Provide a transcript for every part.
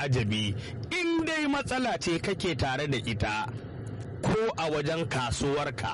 al'ajabi in dai matsala ce kake tare da ita ko a wajen kasuwarka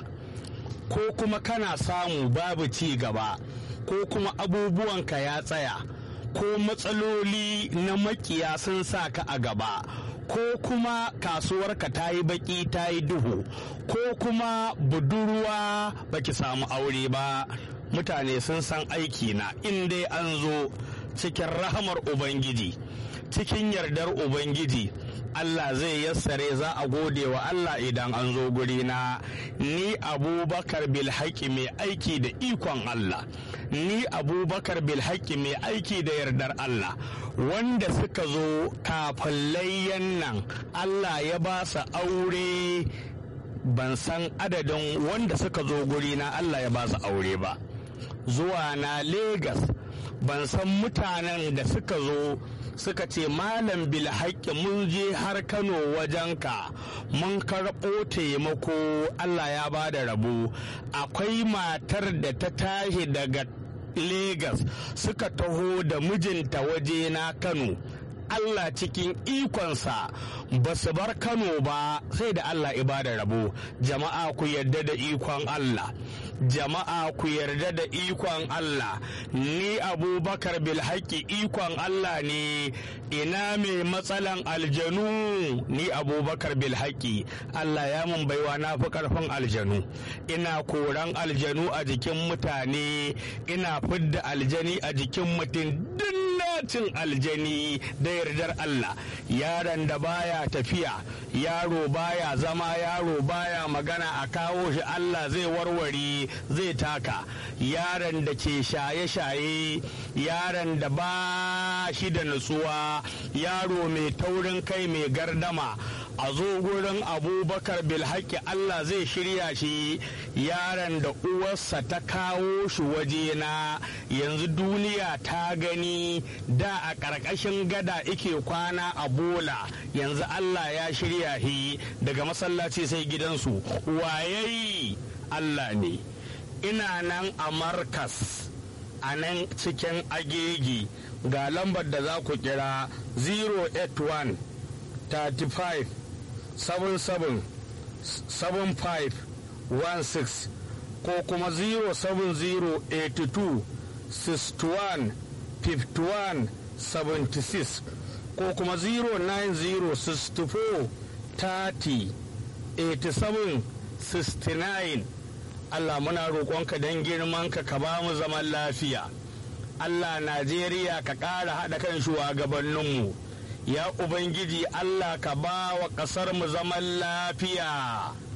ko kuma kana samu babu ci gaba ko kuma abubuwanka ya tsaya ko matsaloli na makiya sun sa ka a gaba ko kuma kasuwarka ta yi baki ta yi duhu ko kuma budurwa baki samu aure ba mutane sun san aiki na in dai an zo cikin rahamar ubangiji cikin yardar ubangiji Allah zai yassare za a gode wa Allah idan an zo guri na ni abubakar bilhaki mai aiki da ikon Allah ni abubakar bilhaki mai aiki da yardar Allah wanda suka zo kafin layyan nan Allah ya ba su aure ban san adadin wanda suka zo guri na Allah ya ba su aure ba zuwa na Legas ban san mutanen da suka zo suka ce malam bilhaƙi mun je har kano wajenka mun karɓo taimako allah ya ba da rabo akwai matar da ta tashi daga Legas suka taho da mijinta waje na kano Allah cikin ikonsa ba su bar Kano ba sai da Allah ibada rabo jama'a ku yarda da ikon Allah jama'a ku yarda da ikon Allah ni abubakar bilhaki ikon Allah ne ina mai matsalan aljanu ni abubakar bilhaki Allah ya mun baiwa na fi karfin aljanu ina koran aljanu a jikin mutane ina fidda aljani a jikin mutum duk cin aljani da yardar Allah yaron da baya tafiya yaro baya zama yaro baya magana a kawo shi Allah zai warware zai taka yaron da ke shaye-shaye yaron da ba shi da nutsuwa yaro mai taurin kai mai gardama a zo gurin abubakar bilhaki Allah zai shirya shi yaron da uwarsa ta kawo shi wajena yanzu duniya ta gani da a ƙarƙashin gada ike kwana a bola yanzu Allah ya shirya shi daga masallaci sai gidansu wayayi Allah ne ina nan a markas a nan cikin agegi ga lambar da za ku kira 081 35 77 75 16 ko kuma 07082 61 51 76 ko kuma 09064 30 87 69 Allah muna roƙonka don girmanka ka ba mu zaman lafiya Allah Najeriya ka ƙara haɗa kan shugabanninmu ya Ubangiji Allah ka ba wa ƙasar mu zaman lafiya